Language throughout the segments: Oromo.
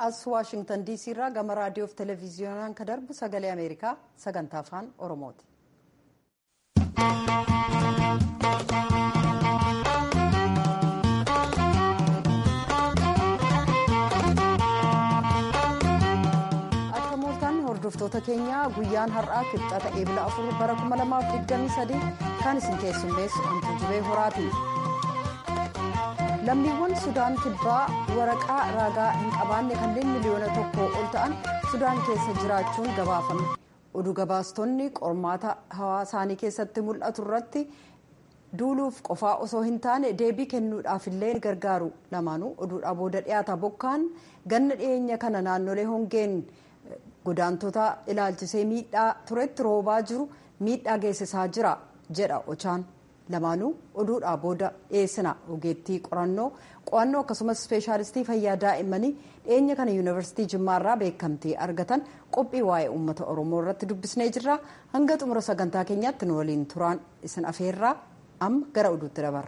as waashingtan diisii irraa gama raadiyoof televiziyoonaan kan darbu sagalee ameerikaa sagantaa afaan oromooti. akka mooltaan hordoftoota keenyaa guyyaan har'aa kibxata eebila afur bara 2023 kan isin keessummeessu antu jibee horaati. lammiiwwan sudaan kibbaa waraqaa ragaa hin qabaanne kanneen miliyoona tokko ol ta'an sudaan keessa jiraachuun gabaafame oduu gabaastonni qormaata hawaasaanii keessatti mul'atu irratti duuluuf qofaa osoo hin taane deebii kennuudhaafillee ni gargaaru lamaanuu oduudhaa booda dhiyaata bokkaan ganna dhiyeenya kana naannolee hongeen godaantota ilaalchisee miidhaa turetti roobaa jiru miidhaa geessisaa jira jedha ochaan. lamaanuu oduudhaa booda dhiyeessina ogeettii qorannoo qo'annoo akkasumas ispeeshaalistii fayyaa daa'immanii dhiyeenya kana yuunivarsiitii jimmaarraa beekamtii argatan qophii waa'ee uummata oromoo irratti dubbisnee jirra hanga xumura sagantaa keenyaatti nu waliin turaan isin afeerraa amma gara oduutti dabarra.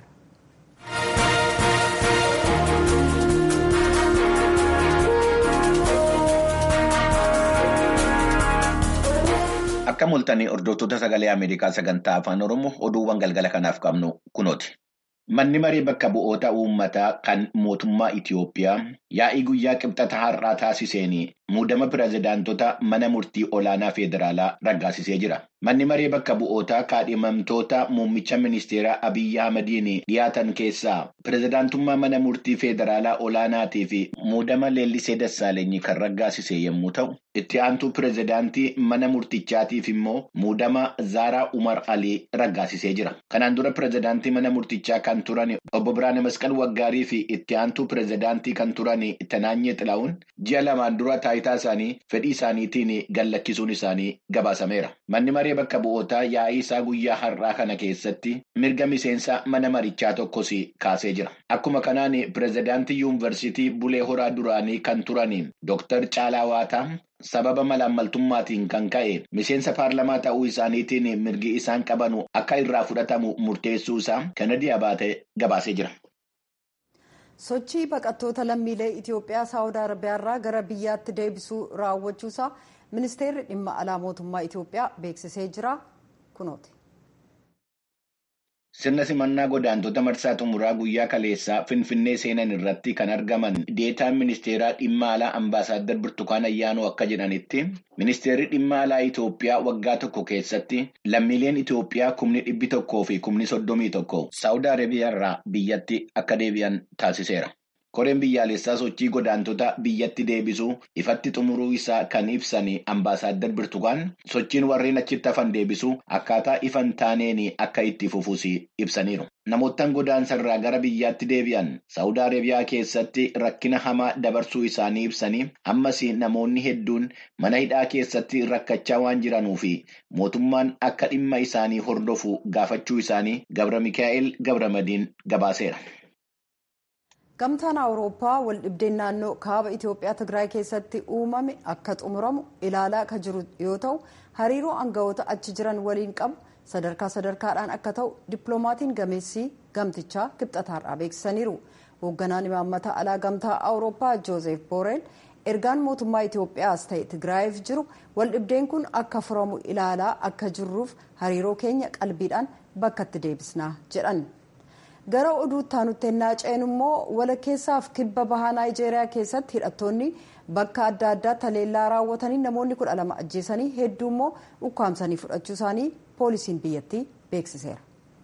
Akka mul'atanii hordoftoota sagalee Ameerikaa sagantaa afaan Oromoo oduuwwan galgala kanaaf qabnu kunooti. Manni maree bakka bu'oota uummataa kan mootummaa Itiyoophiyaa yaa'ii guyyaa qibxata har'aa taasiseen muudama pirezidaantota mana murtii olaanaa federaalaa raggaasisee jira. Manni maree bakka bu'ootaa kaadhimamtoota muummicha ministeeraa Abiyyi Ahmadiin dhiyaatan keessaa pirezidaantummaa mana murtii federaalaa olaanaatii fi muudama leellisee Dassaalenyi kan raggaasise yommuu ta'u, itti aantuu pirezidaantii mana murtichaatiif immoo muudama Zaaraa Umar Alii raggaasisee jira. Kanaan dura pirezidaantii mana murtichaa kan turan obbo Biraane Masqal Waggaarii fi itti aantuu pirezidaantii kan turan Tanaanyee Xilaa'uun ji'a lamaan dura taayitaa isaanii fedhii isaaniitiin gallakkisuun isaanii gabaasameera. Manni maree bakka bu'ootaa yaa'ii isaa guyyaa har'aa kana keessatti mirga miseensa mana marichaa tokkos kaasee jira. Akkuma kanaan pirezidaantii yuunivarsiitii Bulee Horaa duraanii kan turan Dr. Caalaa Waataa sababa malaammaltummaatiin kan ka'e miseensa paarlamaa ta'uu isaaniitiin mirgi isaan qabanu akka irraa fudhatamu murteessuu isaa Kennedy Abaatee gabaasee jira. sochii baqattoota lammiilee itiyoophiyaa saawud arabiyaarraa gara biyyaatti deebisuu raawwachuusaa ministeerri dhimma alaa mootummaa itiyoophiyaa beeksisee jira kunooti. Sirna simannaa godaantota marsaa xumuraa guyyaa kaleessaa Finfinnee seenan irratti kan argaman deetaan ministeeraa dhimma alaa ambaasaaddar Birtukaan Ayyaanoo akka jedhanitti ministeerri dhimma alaa Itoophiyaa waggaa tokko keessatti lammiileen Itoophiyaa kumni dhibbi tokkoo fi kumni soddomii tokko Saawud Arabiyaarraa biyyatti akka deebi'an taasiseera. Koreen biyyaalessaa sochii godaantota biyyatti deebisuu ifatti xumuruu isaa kan ibsan ambaasaaddar Birtukaan sochiin warreen achitti hafan deebisuu akkaataa ifan taaneen akka itti fufuus ibsaniiru. Namoottan godaansarraa gara biyyaatti deebi'an Saawud Arabiyaa keessatti rakkina hamaa dabarsuu isaanii ibsanii ammas namoonni hedduun mana hidhaa keessatti rakkachaa waan jiranuu fi mootummaan akka dhimma isaanii hordofu gaafachuu isaanii Gabra Mikaa'el Gabramadiin gabaaseera. gamtaan awurooppaa waldhibdeen naannoo kaaba itiyoophiyaa tigraay keessatti uumame akka xumuramu ilaalaa akka jiru yoo ta'u hariiroo aangawoota achi jiran waliin qabu sadarkaa sadarkaadhaan akka ta'u dippiloomatiin gameessii gamtichaa kibxataarraa beeksisaniiru hoogganaan imaammata alaa gamtaa awurooppaa joozef booreel ergaan mootummaa itiyoophiyaas ta'e tigraayiif jiru waldhibdeen kun akka furamu ilaalaa akka jirruuf hariiroo keenya qalbiidhaan bakkatti deebisnaa jedhan. gara oduutti aanutti ennaa ceenu immoo walakkeessaaf kibba bahaa naayijeeriyaa keessatti hidhattoonni bakka adda addaa taleellaa raawwatanii namoonni kudha lama ajjeesanii hedduu immoo ukkaamsanii fudhachuu isaanii poolisiin biyyattii beeksiseera.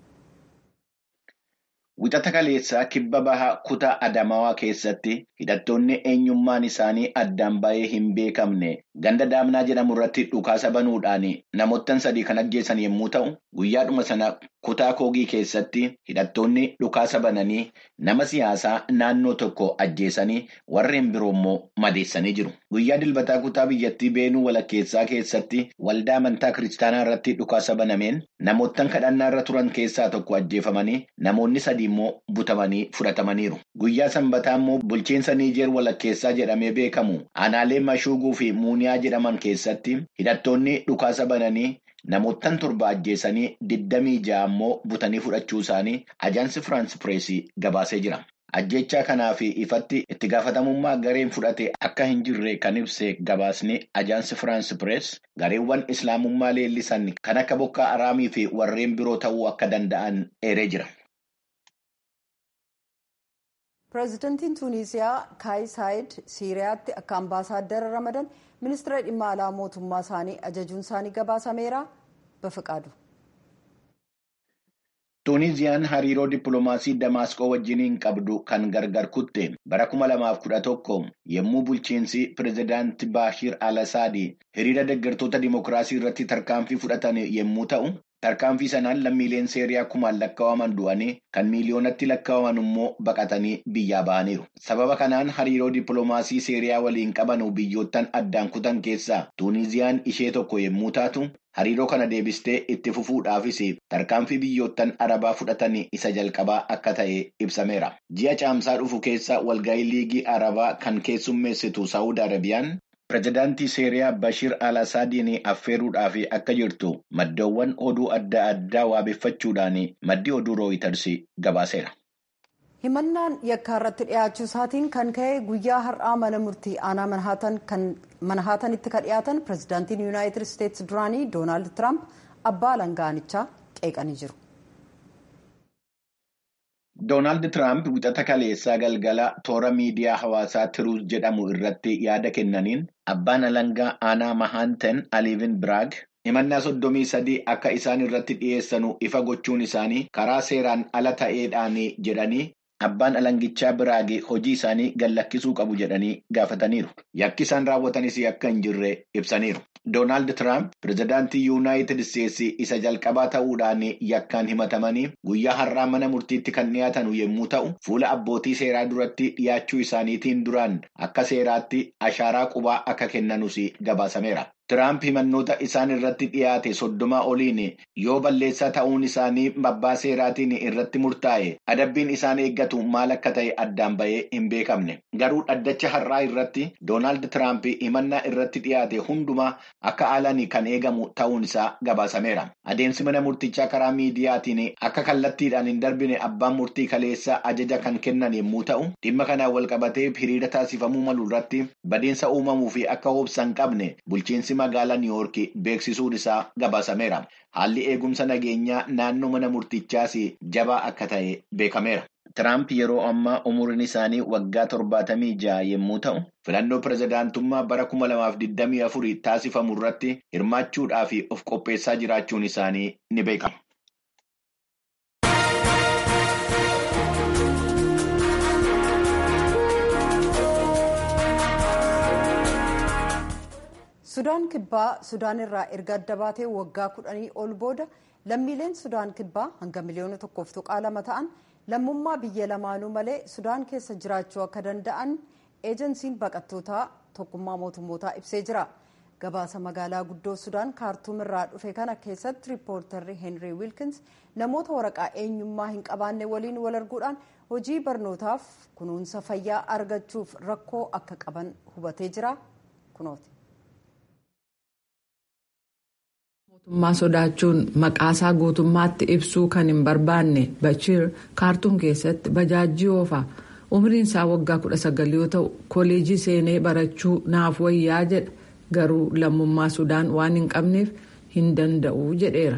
Wixata kaleessaa kibba bahaa kutaa Adamaawaa keessatti hidhattoonni eenyummaan isaanii addaan baay'ee hin beekamne ganda daamnaa jedhamu irratti dhukaasa banuudhaan namoottan sadii kan ajjeesan yommuu ta'u guyyaadhuma sana kutaa koogii keessatti hidhattoonni dhukaasa bananii nama siyaasaa naannoo tokko ajjeesanii warreen biroo immoo madeessanii jiru. Guyyaa dilbataa kutaa biyyattii beenuu walakkeessaa keessatti waldaa amantaa kiristaanaa irratti dhukaasa banameen namoottan kadhannaa irra turan keessaa tokko ajjeefamanii namoonni sadii immoo butamanii fudhatamaniiru. Guyyaa sanbataa immoo bulchiinsa Niijeer walakkeessaa jedhamee beekamu aanaalee Mashuuguu fi Muuniyaa jedhaman keessatti hidhattoonni dhukaasa bananii namoottan torba ajjeesanii digdamii ja'a immoo butanii fudhachuu isaanii ajaansi Firaans Pireesii gabaasee jira. ajjechaa kanaaf ifatti itti gaafatamummaa gareen fudhate akka hin jirre kan ibse gabaasni ajaansi firaansi pirees gareewwan islaamummaa leellisan kan akka bokkaa araamii fi warreen biroo ta'uu akka danda'an eeree jira. pireezidantiin tuuniziyaa kaayis saayid siiriyaatti akka ambaasaaddara ramadan ministeera dhimma alaa mootummaa isaanii ajajuun isaanii gabaasameera bafaqaadu. tuuniziyaan hariiroo dippiloomaasii damaasqoo wajjiniin qabdu kan gargar kutte bara 2011 yommuu bulchiinsi pireezidaanti baashir al-asaad hiriira deeggartoota dimokiraasii irratti tarkaanfii fudhatan yommuu ta'u. tarkaanfii sanaan lammiileen seeriyaa kumaan lakkaa'aman du'anii kan miiliyoonatti lakkaa'aman immoo baqatanii biyyaa ba'aniiru. Sababa kanaan hariiroo dippiloomaasii seeriyaa waliin qaban biyyoottan addaan kutan keessaa Tuuniziyaan ishee tokko yommuu taatu hariiroo kana deebistee itti fufuudhaafis tarkaanfii biyyoottan arabaa fudhatan isa jalqabaa akka ta'e ibsameera. Ji'a caamsaa dhufu keessa walgahii liigii arabaa kan keessummeessitu Saawud Arabiyaan. Pireezidaantii Seeriyaa Bashir al-Asaadiin affeeruudhaaf akka jirtu maddoowwan oduu adda addaa waabeffachuudhaan maddi oduu rooyiters gabaaseera. himannaan yakkaa irratti dhiyaachuu isaatiin kan ka'e guyyaa har'aa mana murtii aanaa manhaatanitti kan dhiyaatan pireezidaantiin yuunaayitid isteetsi duraanii doonaald tiraamp abbaa alangaanichaa qeeqanii jiru. Doonaald Tiraamp wixata kaleessaa galgala toora miidiyaa hawaasaa Tiruus jedhamu irratti yaada kennaniin abbaan alangaa aanaa mahaanten aliivin biraag himannaa soddomii sadii akka isaan irratti dhiyeessanu ifa gochuun isaanii karaa seeraan ala ta'eedhaan jedhanii abbaan alangichaa biraagi hojii isaanii gallakkisuu qabu jedhanii gaafataniiru. Yakki isaan raawwatanis akka hin jirre ibsaniiru. Doonaald Tiraamp pireezidaantii yuunaayitid isteetsi isa jalqabaa ta'uudhaan yakkaan himatamanii guyyaa har'aa mana murtiitti kan dhiyaatan yommuu ta'u fuula abbootii seeraa duratti dhiyaachuu isaaniitiin duraan akka seeraatti ashaaraa qubaa akka kennanus gabaasameera. Tiraamp himannoota isaan irratti dhiyaate soddomaa oliin yoo balleessaa ta'uun isaanii abbaa seeraatiin irratti murtaa'e adabbiin isaan eeggatu maal akka ta'e addaan bahee hin beekamne. Garuu dhaddacha har'aa irratti Doonaald Tiraamp himannaa irratti dhiyaate hundumaa akka haalaan kan eegamu ta'uun isaa gabaasameera. Adeemsi mana murtichaa karaa miidiyaatiin akka kallattiidhaan hin darbine abbaan murtii kaleessaa ajaja kan kennan yommuu ta'u dhimma kanaan wal qabatee hiriira taasifamuu malu irratti badiinsa uumamuu fi akka hoobsan qabne bulchiinsi magaalaa niiwoorki beeksisuun isaa gabaasameera. Haalli eegumsa nageenyaa naannoo mana murtichaas jabaa akka ta'e beekameera. Tiraamp yeroo ammaa umuriin isaanii waggaa torbaatamii ja'a yommuu ta'u, filannoo pireezidaantummaa bara kuma lamaaf digdamii afurii taasifamu irratti hirmaachuudhaaf of qopheessaa jiraachuun isaanii ni beekama. sudaan kibbaa sudaan irraa erga adda baatee waggaa kudhanii ol booda lammiileen sudaan kibbaa hanga miliyoona tokkoof tuqaa lama ta'an lammummaa biyya lamaanuu malee sudaan keessa jiraachuu akka danda'an eejensiin baqattootaa tokkummaa mootummootaa ibsee jira gabaasa magaalaa guddoo sudaan kaartuum irraa dhufe kana keessatti riippoortarri heenrii wiilkins namoota waraqaa eenyummaa hin qabaanne waliin wal arguudhaan hojii barnootaaf kunuunsa fayyaa argachuuf rakkoo akka qaban hubatee jira kunooti. mootummaa sodaachuun maqaasaa guutummaatti ibsuu kan hin barbaanne bachiir kaartuum keessatti bajaajii oofa umriin isaa waggaa 19 yoo ta'u kooleejii seenee barachuu naaf wayyaa jedha garuu lammummaa sudaan waan hin qabneef hin danda'u jedheera.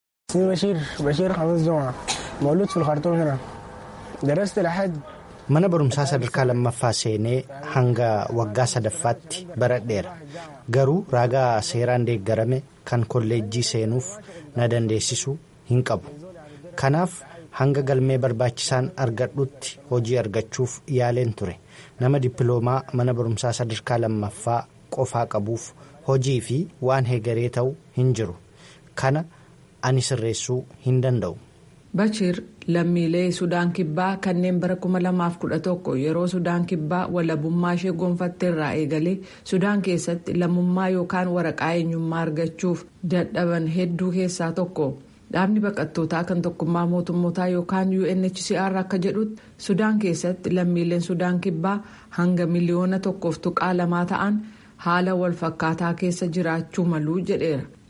mana barumsaa sadarkaa lammaffaa seenee hanga waggaa sadaffaatti baradheera garuu ragaa seeraan deeggarame kan kolleejjii seenuuf na dandeessisu hin qabu kanaaf hanga galmee barbaachisaan argadhutti hojii argachuuf yaaleen ture nama dippiloomaa mana barumsaa sadarkaa lammaffaa qofaa qabuuf hojii fi waan heegaree ta'u hin jiru kana ani sirreessuu hin danda'u. Bachir lammiilee Sudaan Kibbaa kanneen bara 2011 yeroo Sudaan Kibbaa walabummaa ishee gonfatte irraa eegalee Sudaan keessatti lammummaa yookaan waraqaa eenyummaa argachuuf dadhaban hedduu keessaa tokko. Dhaabni baqattootaa kan tokkummaa mootummootaa yookaan UNHCR akka jedhutti Sudaan keessatti lammiileen Sudaan Kibbaa hanga miliyoona tokkoof tuqaa lamaa ta'an haala walfakkaataa keessa jiraachuu maluu jedheera.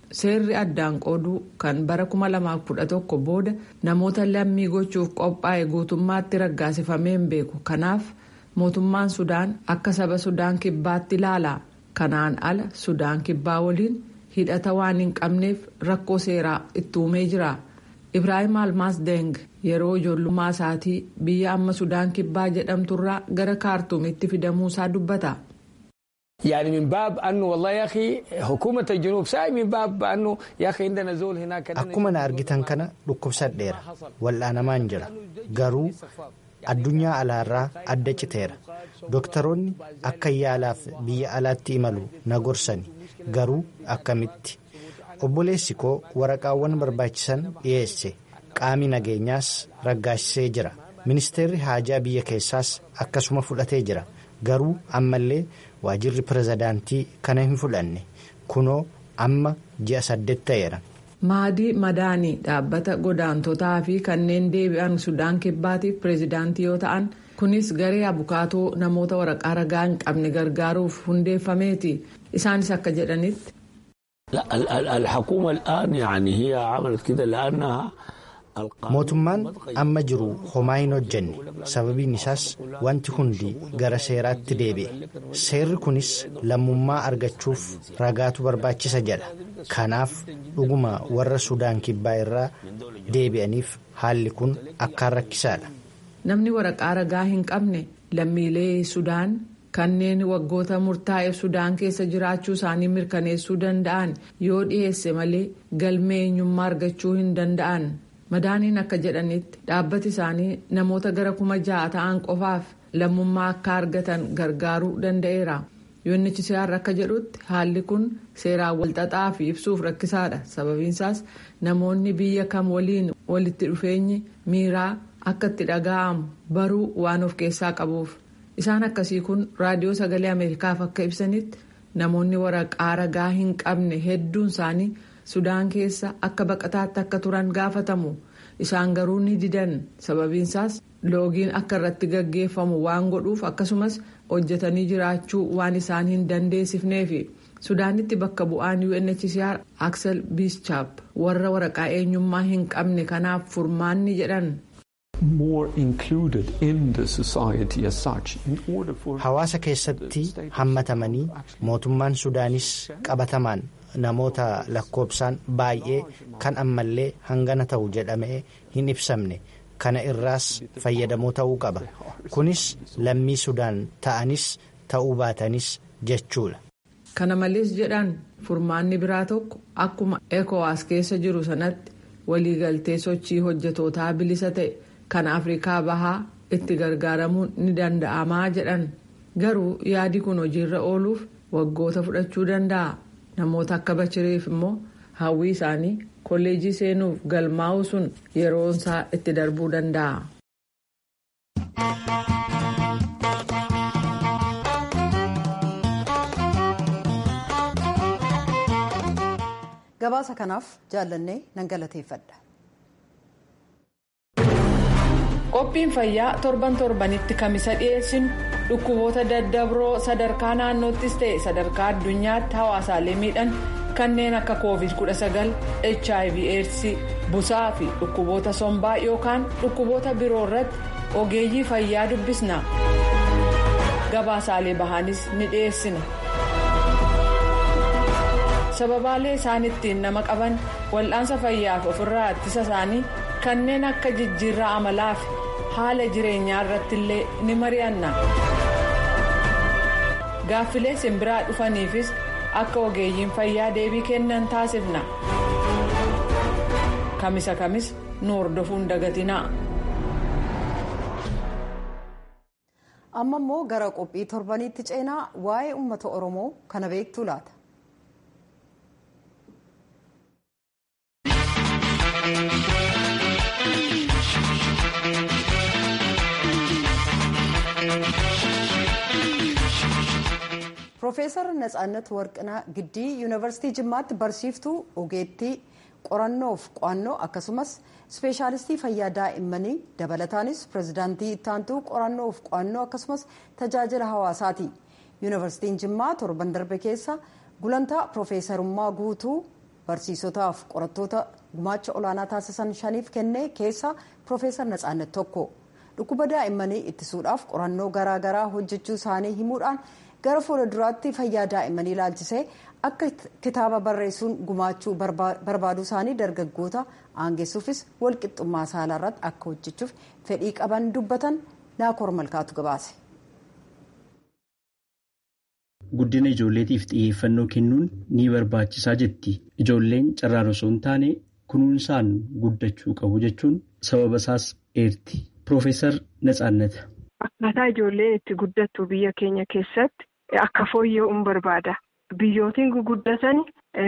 seerri addaan qooduu kan bara 2011 booda namoota lammii gochuuf qophaa'e guutummaatti raggaasifamee hin beeku kanaaf mootummaan sudaan akka saba sudaan kibbaatti ilaala kanaan ala sudaan kibbaa waliin hidhata waan hin qabneef rakkoo seeraa itti uumee jira ibraahim almaas deng yeroo ijoollummaa isaatii biyya amma sudaan kibbaa jedhamturraa gara kaartuumitti fidamuusaa dubbata. يعني من باب انه والله يا اخي حكومه الجنوب ساي من باب انه يا اخي عندنا زول هناك akkuma na argitan kana dhukkubsadheera wal'aanamaan jira garuu addunyaa alaarraa adda citeera dooktaroonni akka yaalaaf biyya alaatti imalu na gorsani garuu akkamitti obboleessi koo waraqaawwan barbaachisan dhiyeesse qaami nageenyaas raggaasisee jira ministeerri haajaa biyya keessaas akkasuma fudhatee jira garuu ammallee waajirri pirezidaantii kana hin fudhanne kunoo amma ji'a saddeet ta'eera. maadii madaanii dhaabbata godaantotaa fi kanneen deebi'an sudaan kibbaatiif pireezidaantii yoo ta'an kunis garee abukaatoo namoota waraqaa ragaa hin qabne gargaaruuf hundeeffameeti isaanis akka jedhanitti. الحكومة الآن يعني هي عملت كده لأنها mootummaan amma jiru homaa hin hojjenne sababiin isaas wanti hundi gara seeraatti deebi'e seerri kunis lammummaa argachuuf ragaatu barbaachisa jedha kanaaf dhuguma warra sudaan kibbaa irraa deebi'aniif haalli kun akkaan rakkisaadha. namni waraqaa ragaa hin qabne lammiilee sudaan kanneen waggoota murtaa'eef sudaan keessa jiraachuu isaanii mirkaneessuu danda'an yoo dhiyeesse malee galmee eenyummaa argachuu hin danda'an. madaaniin akka jedhanitti dhaabbati isaanii namoota gara kuma ja'a ta'an qofaaf lammummaa akka argatan gargaaruu danda'eera UNHCR akka jedhutti haalli kun seeraan walxaxaa fi ibsuuf rakkisaadha sababiinsaas namoonni biyya kam waliin walitti dhufeenyi miiraa akka itti dhaga'amu baruu waan of keessaa qabuuf isaan akkasii kun raadiyoo sagalee ameerikaaf akka ibsanitti namoonni waraqaa ragaa hin qabne hedduun isaanii. sudaan keessa akka baqataatti akka turan gaafatamu isaan garuu ni didan sababiinsaas loogiin akka irratti gaggeeffamu waan godhuuf akkasumas hojjetanii jiraachuu waan isaan hin dandeessifneefi sudaanitti bakka bu'aan UNHCR Axel Bischap warra waraqaa eenyummaa hin qabne kanaaf furmaanni jedhan. hawaasa keessatti hammatamanii mootummaan sudaanis qabatamaan. namoota lakkoobsaan baay'ee kan ammallee hangana ta'u jedhamee hin ibsamne kana irraas fayyadamoo ta'uu qaba kunis lammii sudaan ta'anis ta'uu baatanis jechuudha. kana malees jedhan furmaanni biraa tokko akkuma ekowaas keessa jiru sanatti waliigaltee sochii hojjetootaa bilisa ta'e kan afrikaa bahaa itti gargaaramuun ni danda'amaa jedhan garuu yaadi kun hojiirra ooluuf waggoota fudhachuu danda'a. namoota akka bachiriif immoo hawwii isaanii kolleejii seenuuf galmaa'u sun yeroonsaa itti darbuu danda'a. gabaasa kanaaf jaallannee nan galateeffadha. qophiin fayyaa torban torbanitti kamisa dhiyeessinu dhukkuboota daddabroo sadarkaa naannoottis ta'e sadarkaa addunyaatti hawaasaalee miidhan kanneen akka covid 19 hiv aids busaa fi dhukkuboota sombaa yookaan dhukkuboota biroo irratti ogeeyyii fayyaa dubbisna gabaasaalee bahanis ni dhiyeessina sababaalee isaan ittiin nama qaban wal'aansa fayyaaf ofirraa ittisa isaanii kanneen akka jijjiirraa amalaa fi haala jireenyaa irratti illee ni mari'anna gaaffilee simbiraa dhufaniifis akka ogeeyyiin fayyaa deebii kennan taasifna kamisa kamis nu hordofuun dagatinaa. amma immoo gara qophii torbaniitti ceenaa waa'ee uummata oromoo kana beektuu laata. Piroofeesar Natsaannat Warqinaa Giddii Yuunivarsiitii Jimmaatti barsiiftuu ogeettii qorannoof qo'annoo akkasumas ispeeshaalistii fayyaa daa'immanii dabalataanis pirezidaantii ittaantuu qorannoof qo'annoo akkasumas tajaajila hawaasaati. Yuunivarsiitiin Jimmaa torban darbe keessa gulantaa piroofeesarummaa guutuu barsiisotaaf qorattoota gumaacha olaanaa taasisan shaniif kenne keessaa Piroofeesar Natsaannet tokko. Dhukkuba daa'immanii ittisuudhaaf qorannoo garaagaraa hojjechuu isaanii himuudhaan gara fuulduraatti fayyaa daa'immanii ilaalchisee akka kitaaba barreessuun gumaachuu barbaaduu isaanii dargaggoota aangessuufis walqixxummaa saalaa irratti akka hojjechuuf fedhii qaban dubbatan naakoor malkaatu gabaase. Guddina ijoolleetiif xiyyeeffannoo kennuun ni barbaachisaa jetti. Ijoolleen carraan osoo hin taane kunuunsaan guddachuu qabu jechuun sababa isaas eerti. Piroofeesar Natsaannata. Akkaataa ijoolleen itti guddattu biyya keenya keessatti akka fooyya'uun barbaada. Biyyootiin guguddatan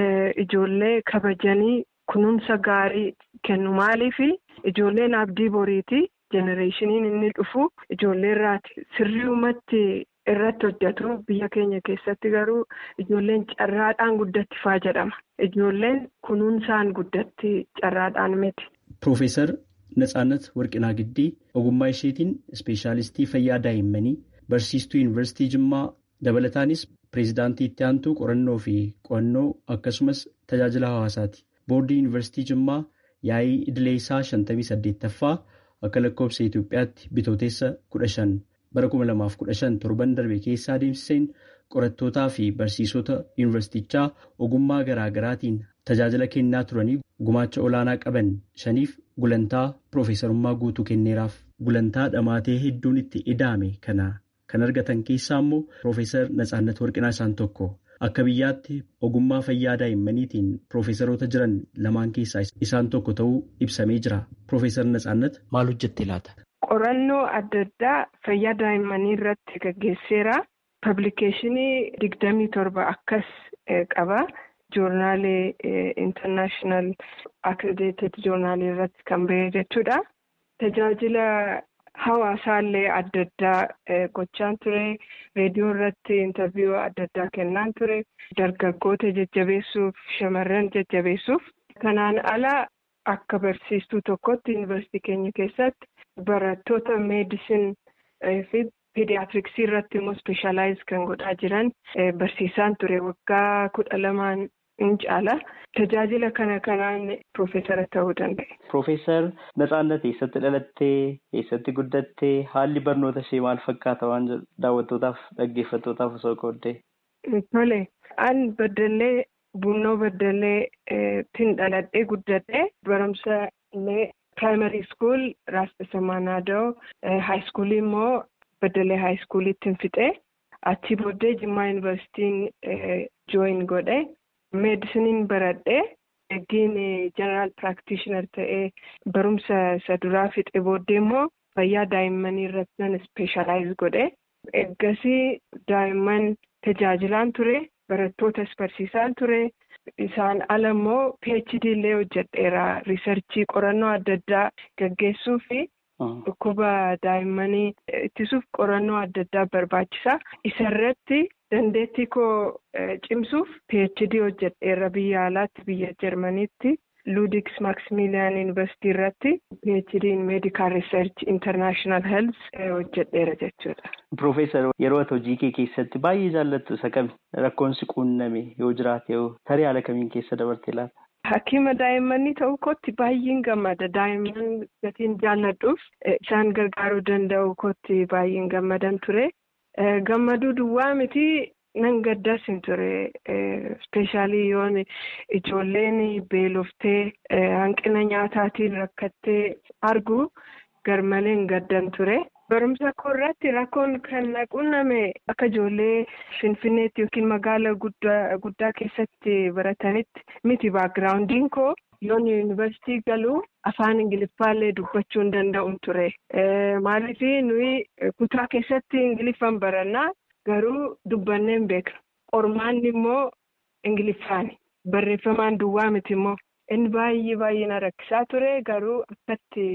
ijoollee kabajanii kunuunsa gaarii kennu maaliif ijoolleen abdii boriiti jenereeshiniin inni dhufu ijoollee irraati sirriumatti irratti hojjetu biyya keenya keessatti garuu ijoolleen carraadhaan guddatti faa jedhama ijoolleen kunuunsaan guddatti carraadhaan miti. Piroofeesar Natsaannat Warqinaa Giddii ogummaa isheetiin ispeeshaalistii fayyaa daa'immanii barsiistuu yuunivarsiitii Jimmaa dabalataanis pireezidaantii itti aantuu qorannoo fi qo'annoo akkasumas tajaajila hawaasaati. Boordii yuunivarsiitii Jimmaa yaa'ii idilee isaa shantamii saddeettaffaa akka lakkoofsa Itoophiyaatti bitooteessa kudha shan bara kuma lamaaf kudha shan torban darbe keessa adeemsiseen qorattootaa fi barsiisota yuunivarsiitichaa ogummaa garaa garaatiin tajaajila kennaa turanii gumaacha olaanaa qaban shaniif gulantaa piroofeesarummaa guutuu kenneeraaf gulantaa dhamaatee hedduun itti ida'ame kana kan argatan keessaa immoo piroofeesar Natsaannat Warqinaa isaan tokko. Akka biyyaatti ogummaa fayyaa daa'immaniitiin piroofeesaroota jiran lamaan keessaa isaan tokko ta'uu ibsamee jira. Piroofeesar Natsaannat maal hojjette laata? Qorannoo adda addaa fayyaa daa'immanii irratti gaggeesseera. Pablikeeshinii digdamii torba akkas qaba. Joornaalee intarnaashinaal akkrediteed joornaalii irratti kan ba'e jechuudha. Tajaajila hawaasaallee adda addaa gochaan ture. Reediyoo irratti intarviiyuu adda addaa kennaan ture. Dargaggoota jajjabeessuuf, shamarran jajjabeessuuf. Kanaan ala akka barsiistuu tokkotti yuunivarsiitii keenya keessatti barattoota meedisin fi piidiyaatriksii irratti immoo ispeeshaalaayiz kan godhaa jiran barsiisaan ture waggaa kudha lamaan in caala. Tajaajila kana kanaan piroofeesara ta'uu danda'e. Piroofeesar Natsaannat eessatti dhalattee, eessatti guddattee, haalli barnoota ishee maal fakkaata waan daawwattootaaf dhaggeeffattootaaf osoo qooddee? Tole, an baddallee bunnoo baddallee tin dhaladhee guddadhee barumsa illee piraayimarii iskuul Raasbesa Maanaadoo, haayiskuulii immoo baddallee haayiskuuliitti fixee achi booddee Jimmaa Yuunivarsiitiin jooyin godhe. meedisiniin baradhee eeggiin jeneraal piraaktishinar ta'ee barumsa isa duraa fixe booddee immoo fayyaa daa'immanii irratti nan ispeeshaalaayiz godhe eeggasii daa'imman tajaajilaan ture barattootas barsiisaan ture isaan ala immoo phd illee hojjedheera riisarchii qorannoo adda addaa gaggeessuu fi dhukkuba daa'immanii ittisuuf qorannoo adda addaa barbaachisa isarratti. Dandeettii koo cimsuuf PhD hojjedheera biyya alaatti biyya Jarmaniitti Ludiks Maximilian University irratti PhD in Medical Research International Health hojjedheera jechuudha. Piroofeesar yeroo ati hojii kee keessatti baay'ee jaallattu isa kami rakkoon si quunname yoo jiraate yoo tarii haala kamiin keessa dabarte laata? Hakiima daa'immanii ta'uu kootti baay'een gammada. Daa'imman gatiin jaalladhuuf isaan gargaaruu danda'u kootti baay'een gammadan ture. Gammaduu duwwaa miti nan gaddas hin ture. Ispeeshaalii yoon ijoolleen beeloftee hanqina nyaataatiin rakkattee argu garmalee hin gaddan ture. Barumsa koo irratti rakkoon kan quunname akka ijoollee Finfinneetti yookiin magaala guddaa keessatti baratanitti miti baagiraawundiin koo yoon yuunivarsiitii galuu afaan ingiliffaallee dubbachuu hin danda'u ture. Maaliif nuyi kutaa keessatti ingiliffaan barannaa garuu dubbannee hin beeknu. Qormaanni immoo ingiliffaani. Barreeffamaan duwwaa miti immoo inni baay'ee baay'ee na rakkisaa ture garuu akkatti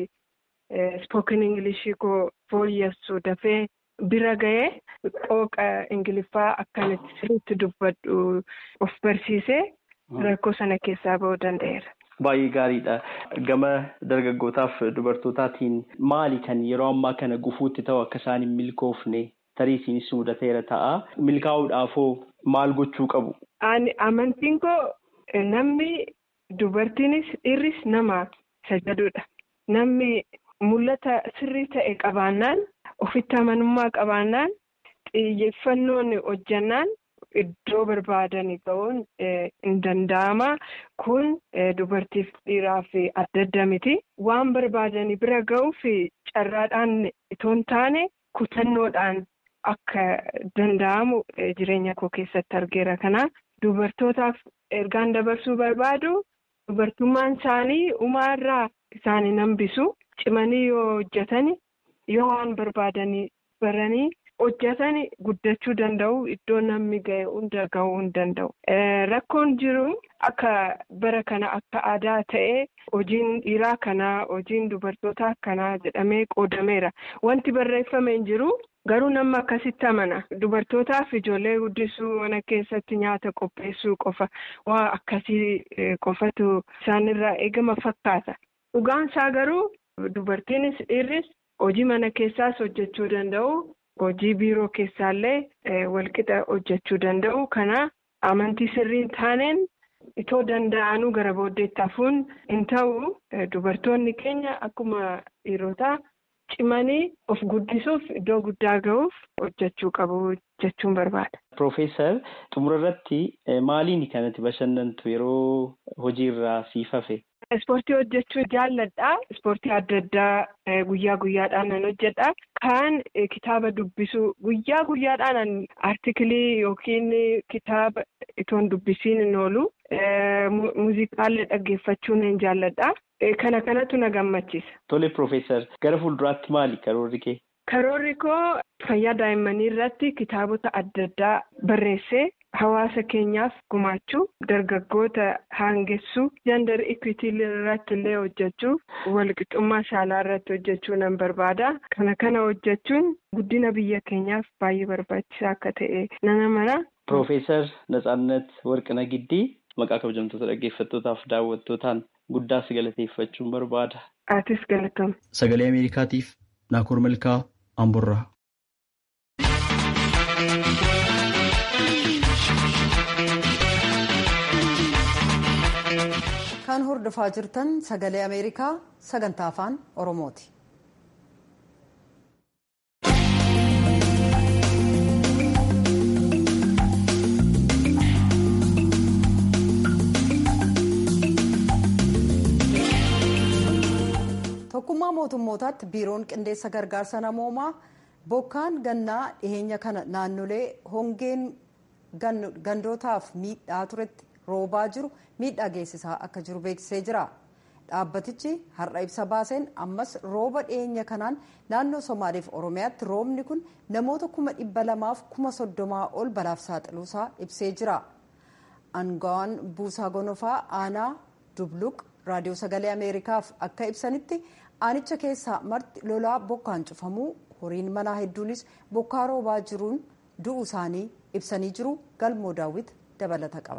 spoken ingilishii koo fooyyessu dafee bira ga'ee qooqa ingiliffaa akkanitti sirriitti dubbadhu of barsiisee rakkoo sana keessaa ba'uu danda'eera. Baay'ee gaariidha. Gama dargaggootaaf dubartootaatiin maali kan yeroo ammaa kana gufuutti ta'u akka isaan hin milkoofne tarii isinis mudateera ta'a. Milkaa'uudhaafoo maal gochuu qabu? Ani amantiin koo namni dubartiinis dhiirris nama sajadudha. Namni mul'ata sirrii ta'e qabaannaan ofitti amanummaa qabaannaan xiyyeeffannoon hojjannaan iddoo barbaadanii ga'uun hin danda'ama. Kun dubartiif dhiiraaf adda adda miti. Waan barbaadanii bira ga'uuf carraadhaan itoo hin taane kutannoodhaan akka danda'amu jireenya koo keessatti argeera. Kanaaf dubartootaaf ergaan dabarsuu barbaadu dubartummaan isaanii umaarraa isaan hin hambisu. Cimanii yoo hojjetan yoo waan barbaadanii baranii. hojjetan guddachuu danda'u iddoo namni ga'e hunda ga'uu hin danda'u. Rakkoon jiru akka bara kana akka aadaa ta'ee hojiin dhiiraa kanaa hojiin dubartootaa kanaa jedhamee qoodameera. Wanti barreeffame hin jiru garuu namni akkasitti amana. Dubartootaaf ijoollee guddisuu mana keessatti nyaata qopheessuu qofa waa akkasii qofatu isaanirraa eegama fakkaata. Dhugaan isaa garuu dubartiinis dhiirris hojii mana keessaas hojjechuu danda'u. Hojii biiroo keessaallee walqixa hojjechuu danda'u. Kana amantii sirriin taaneen itoo danda'anuu gara booddeetti hafuun hin ta'u. Dubartoonni keenya akkuma dhiirotaa cimanii of guddisuuf iddoo guddaa ga'uuf hojjechuu qabu jechuun barbaada. Profeesar xumura irratti maaliin kanatti bashannantu yeroo hojiirraa siif hafe? Ispoortii hojjechuu jaalladha. Ispoortii adda addaa guyyaa guyyaadhaan nan hojjedha. Kaan kitaaba dubbisuu guyyaa guyyaadhaan artikilii yookiin kitaaba itoon dubbisiin hin oolu. Muuziqaallee dhaggeeffachuu nan jaalladha. Kana kanatu na gammachiisa. Tole Profeesar gara fuulduraatti maali karoorri kee? Karoorri koo fayyaa daa'immanii irratti kitaabota adda addaa barreessee hawaasa keenyaaf gumaachuu dargaggoota haangessuu jandar ikwitii irratti illee hojjechuu walqixxummaa saalaa irratti hojjechuu nan barbaada. Kana kana hojjechuun guddina biyya keenyaaf baay'ee barbaachisaa akka ta'e nan amana. Profeesar Natsaannat Warqina Giddii maqaa kabajamtoota dhaggeeffattootaaf daawwattootaan guddaa si galateeffachuun barbaada. Atis galatama. Sagalee Ameerikaatiif Naakoor Malkaa Amborraa. Kan hordofaa jirtan sagalee Ameerikaa sagantaa afaan Oromooti. tokkummaa mootummootaatti biiroon qindeessa gargaarsa namoomaa bokkaan gannaa dhiheenya kana naannolee hongeen gandootaaf miidhaa turetti roobaa jiru miidhaa geessisaa akka jiru beeksisee jira dhaabbatichi har'a ibsa baaseen ammas rooba dhiheenya kanaan naannoo somaaliif oromiyaatti roobni kun namoota kuma dhibba lamaaf kuma soddomaa ol balaaf saaxiluusaa ibsee jira aangawaan buusaa gonofaa aanaa dubluq raadiyoo sagalee ameerikaaf akka ibsanitti aanicha keessaa marti lolaa bokkaan cufamuu horiin manaa hedduunis bokkaa roobaa jiruun du'uu isaanii ibsanii jiru galmoo daawwit dabalata qaba.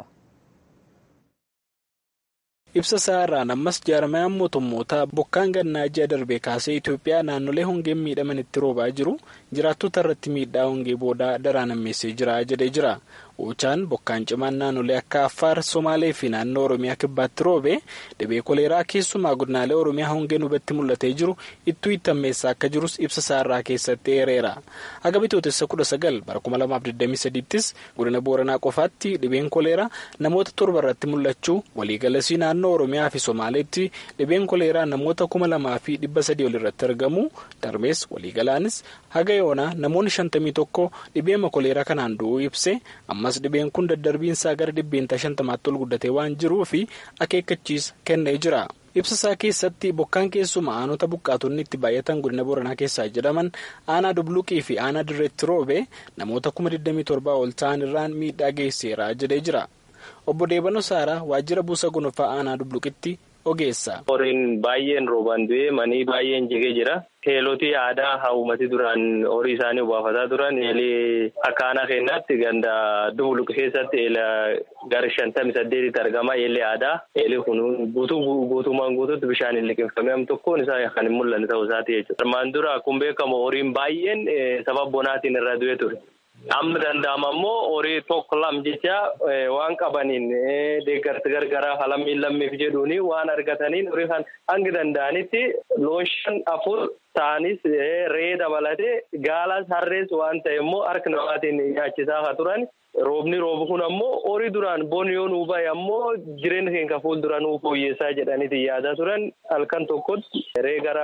ibsa isaa irraan ammas jaarmayaan mootummootaa bokkaan gannaa ji'a darbee kaasee itoophiyaa naannolee hongeen miidhamanitti roobaa jiru jiraattota irratti miidhaa hongee boodaa daraan ammeessee jira jedhee jira. Oochaan bokkaan cimaan naannolee akka Affaar, Somaalee fi naannoo Oromiyaa kibbaatti roobe dhibee koleeraa keessumaa godinaalee Oromiyaa hongeen hubatti mul'atee jiru ittuu itti ammeessaa akka jirus ibsa isaarraa keessatti eereera. Haga bitootessa kudha sagal bara kuma lamaaf digdamii sadiittis godina Booranaa qofaatti dhibeen koleeraa namoota torba irratti mul'achuu waliigalasii naannoo Oromiyaa fi Somaaleetti dhibeen koleeraa namoota kuma lamaa fi dhibba sadii ol irratti argamu darbees waliigalaanis haga yoonaa namoonni shantamii tokko dhibeema koleeraa kanaan du'uu ibse ammas dhibeen kun daddarbiinsaa gara dhibbeentaa shantamaatti ol guddatee waan jiruu fi akeekkachiisa kennee jira. ibsasaa keessatti bokkaan keessuma aanota buqqaatonni itti baay'atan godina booranaa keessaa jedhaman aanaa dubluqii fi aanaa dirreetti roobe namoota kuma 27 ol ta'an irraan miidhaa geesseera jedhee jira. obbo Deebanoo Saaraa waajjira buusa gonofaa aanaa dubluqitti ogeessa. Horiin baay'een roobaan du'ee manii baay'een jigee jira. Heelotii aadaa hawumati duraan horii isaanii obaafataa turan eelee akka aanaa keenyaatti ganda dubluq keessatti eela gara shantamii saddeetitti argama eelee aadaa eelee kun guutuu guutummaan guutuutti bishaan hin liqeeffame am tokkoon isaa kan hin mul'anne ta'uu isaati jechuudha. Armaan dura akkuma beekamu horiin baay'een sababa bonaatiin irra du'ee ture. amma danda'ama immoo horii tokko lam jecha waan qabaniin deeggarsa gargaraa halammiin lammiif jedhuuni waan argataniin horii kan hanga danda'anitti loon shan afur ta'anis ree dabalatee gaalas harrees waan ta'e immoo harka namaatiin nyaachisaa haa turan. Roobni roobu kun ammoo horii duraan boon yoo nuu bahe ammoo jireenya keenya fuuldura nuu fooyyessaa jedhaniiti yaadaa turan halkan tokkotti ree gara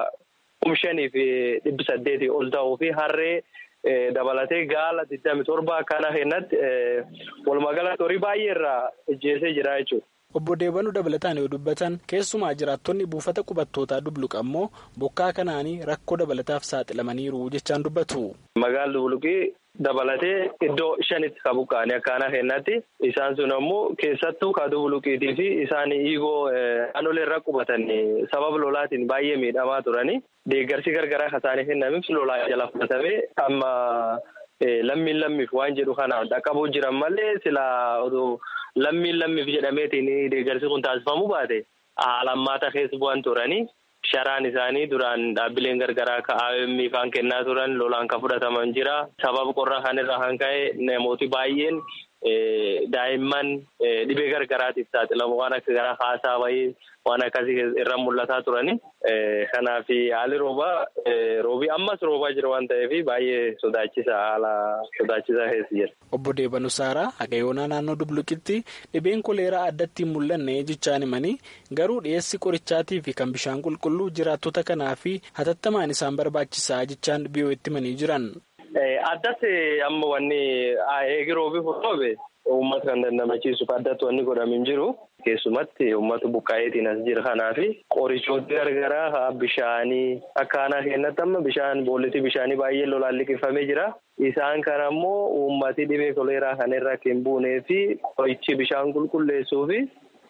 kum shanii fi dhibbi saddeetii ol ta'uu fi harree dabalatee gaala digdami torba kana kennatti walumaagalatti horii baay'ee irraa ijjeesee jira jechuudha. Obbo Deebanuu dabalataan yoo dubbatan keessumaa jiraattonni buufata qubattootaa dubluqa ammoo bokkaa kanaanii rakkoo dabalataaf saaxilamaniiru jechaan dubbatu. Magaalli dubluqii dabalatee iddoo shanitti ka buqqa'anii akkaana kennatti isaan sun ammoo keessattuu ka dubluqiitii fi isaan hiigoo naannolee irra qubatan sababa lolaatiin baay'ee miidhamaa turanii deeggarsi gargaraa kan isaanii kennamiif lolaa jala fudhatamee amma lammiin lammiif waan jedhu kana dhaqqabuu jiran malee silaa oduu. Lammiin lammiif jedhameetiin deeggarsi kun taasifamuu baate haala ammaata keessa bu'an turanii sharaan isaanii duraan dhaabbileen gargaraa akka AOM kan kennaa turan lolaan kan fudhataman jira. Sababa qorra kanarra kan ka'e namooti baay'een daa'imman dhibee gargaraatiif saaxilamu waan akka gara haasaa wayii waan akkasii irra mul'ataa turani. Kanaaf haalli roobaa roobii ammas roobaa jira waan ta'eef baay'ee sodaachisaa haala sodaachisaa keessa jira. Obbo Deebanuu Saaraa Hagayoonaa naannoo Dubluqitti dhibeen koleeraa addatti hin mul'anne jechaan himanii garuu dhiyeessi qorichaatii fi kan bishaan qulqulluu jiraattota kanaa fi hatattamaan isaan barbaachisaa jechaan biyyootti himanii jiran. Addatti amma wanni eegi roobii furoobe uummata kan dandamachiisuuf addatti wanni godhamin jiru. Keessumatti uummata buqqaayeetiin as jira kanaaf qorichoota gargaraa bishaanii akkaanaa kennatti amma bishaan boollitii bishaanii baay'ee lolaan liqifamee jira. Isaan kana immoo uummati dhibee koleeraa kan irra hin buunee fi qorichi bishaan qulqulleessuu fi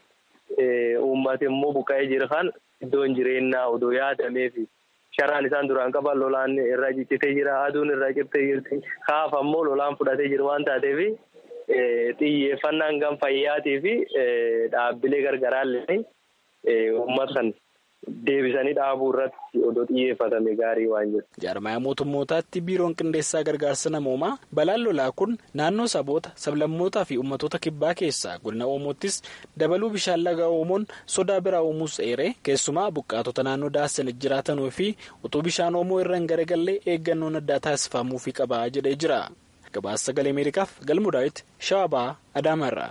uummati immoo buqqaa'ee jira kan iddoon jireenyaa odoo yaadameefi. Sharaan isaan duraan qaban lolaan irra ciccitee jira. Aduun irra cittee jirti. Kaafa immoo lolaan fudhatee jiru waan taateef xiyyeeffannaan gam fayyaatii fi dhaabbilee gargaraallee uummata kan deebisanii dhaabuu irratti odoo xiyyeeffatame gaarii waan jiru. Jaarmaya mootummootaatti biiroon qindeessaa gargaarsa namoomaa balaan lolaa kun naannoo saboota sablammootaa fi uummattoota kibbaa keessaa godina Oomoottis dabaluu bishaan laga Oomoon sodaa biraa uumuus eeree keessumaa buqqaatota naannoo daasanitti jiraatanuu fi utuu bishaan Oomoo irra hin garagallee eeggannoon addaa taasifamuufii qaba jedhee jira. Gabaasa sagalee Ameerikaaf galmuu daawwiti Shaabaa Adaamarraa.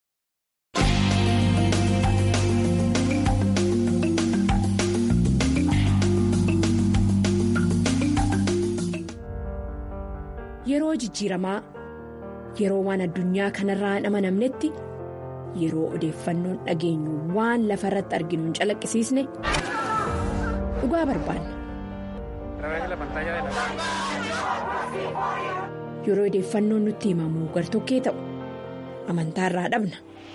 Yeroo jijjiiramaa yeroo waan addunyaa kanarraa hin amanamnetti yeroo odeeffannoon dhageenyu waan lafa irratti arginu hin calaqqisiisne dhugaa barbaanna. Yeroo odeeffannoon nutti himamu gartokkee ta'u amantaarraa dhabna.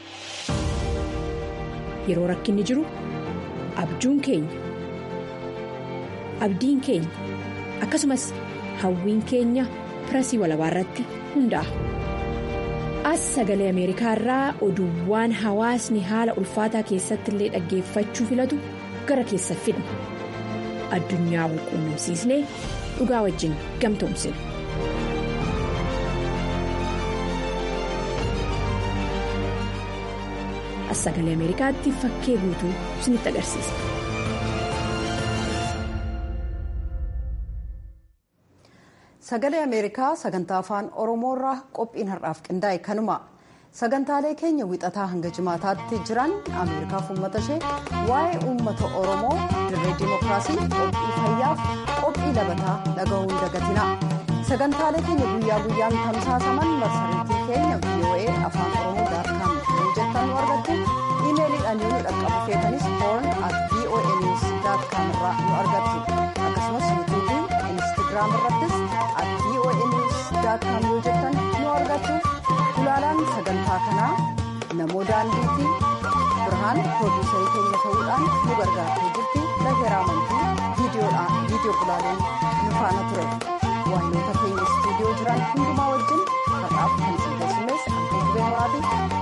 Yeroo rakkinni jiru abjuun keenya abdiin keenya akkasumas hawwiin keenya. pirasii walabaa irratti hundaa'a. As sagalee Ameerikaa irraa oduuwwan hawaasni haala ulfaataa keessatti illee dhaggeeffachuu filatu gara keessa fidna. Addunyaa wal quunnamsiisnee dhugaa wajjin gamtoomsina. As sagalee Ameerikaatti fakkee guutuu isinitti agarsiisa. Sagalee Ameerikaa sagantaa afaan Oromoorraa qophiin har'aaf qindaa'e kanuma. Sagantaalee keenya wixataa hanga jimaataatti jiran Ameerikaaf uummata ishee waa'ee uummata Oromoo dirree dimookiraasii qophii fayyaaf qophii labataa dhaga'uun dagatina. Sagantaalee keenya guyyaa guyyaan tamsaasaman marsariitii keenya VOA afaan Oromoo daakkaan yoo jettan nu argattu iimeeliidhaan yoo nu dhaqqabu feetanis hoorn at VOA news daakkaan irraa nu argattu. Akkasumas yuutuubii instaagiraam irrattis at VOA news daakkaan yoo jettan nu argattu. Ulaalaan sagantaa kanaa namoo daandiitti birhaan piroodiisarii keenya ta'uudhaan nu gargaartee jirti laheeraa amantii viidiyoo ulaaleen nu faana ture waayinoota keenya istuudiyoo jiran hundumaa wajjin har'aaf kan isin keessummees antootubee moraatii